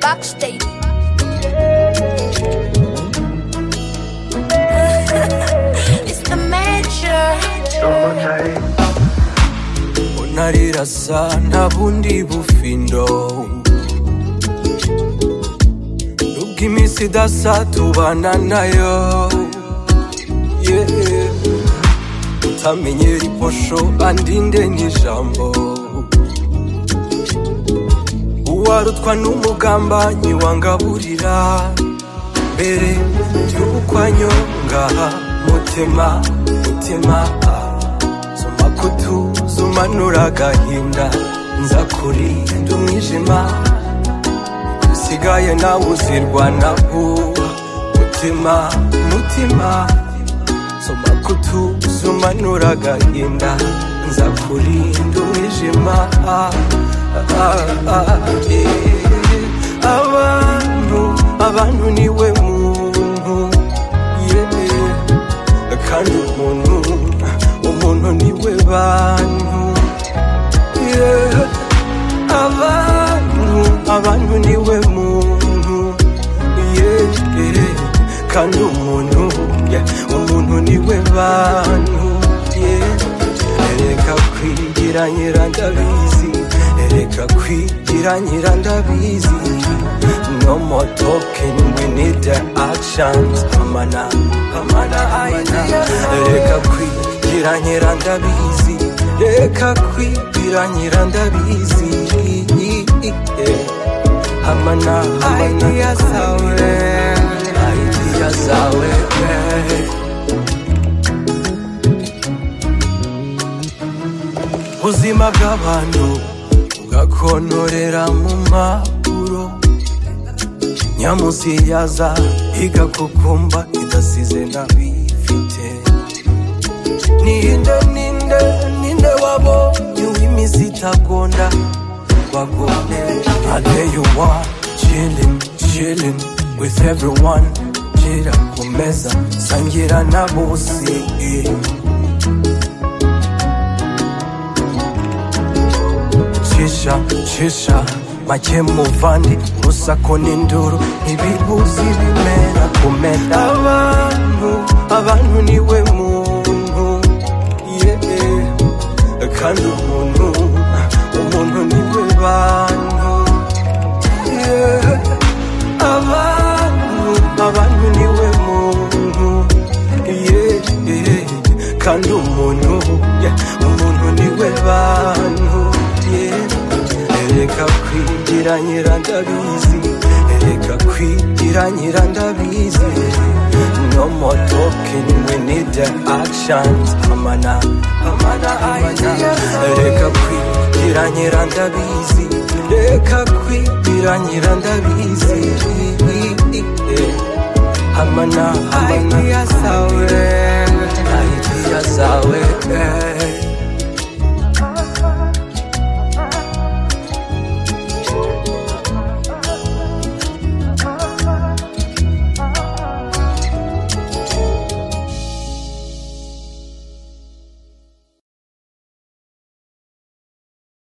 Backstage. it's the major. unarirasa nta bundi bufindo nubwo iminsi idasa tubana nayo yeah. utamenyera iposho andinde n'ijambo uwarutwa n'umugambanyi wangaburira mbere y'ukwanyongaha mutima mutima ah. Zuma kutu zumanura agahinda nza kurinda umwijima usigaye nawe uzirwa na mutima mutima Zuma kutu zumanura agahinda nza kurinda umwijima ah, ah, ah, eh. abantu abantu niwe muntu yeah kandi umuntu umuntu niwe bantu yeah. abantu abantu niwe muntu yeah. yeah. kandi umuntu yeah. umuntu niwe bantu yeah. ereka kwigira nyirandabizi ereka kwigira nyirandabizi no more talking we need the actions amana amana amana reka kwigira nyirandabizi reka kwigira nyirandabizi amana amana idea zawe idea zawe eh. ubuzima bw'abantu bugakontorera mu mpapuro nyamusi yaza igakukumba idasize ntabifite ninde ninde ninde wabonye uw'imizi itagonda wagonde I tell you what chilling chilling with everyone gira ku meza sangira na bose eh. cisha cisha make muvandi urusaku n'induru ntibibuzi bimera kumera abantu abantu niwe muntu yeah. kandi umuntu umuntu niwe bantu yeah. abantu abantu niwe muntu yeah, yeah. kandi umuntu yeah. umuntu niwe bantu yeah. ereka kwigira nyirandabizi ereka kwigira nyirandabizi no more talking we need the actions amana amana amana ereka kwigira nyirandabizi reka kwigira nyirandabizi yeah. Amana, amana, idea zawe, idea zawe, eh.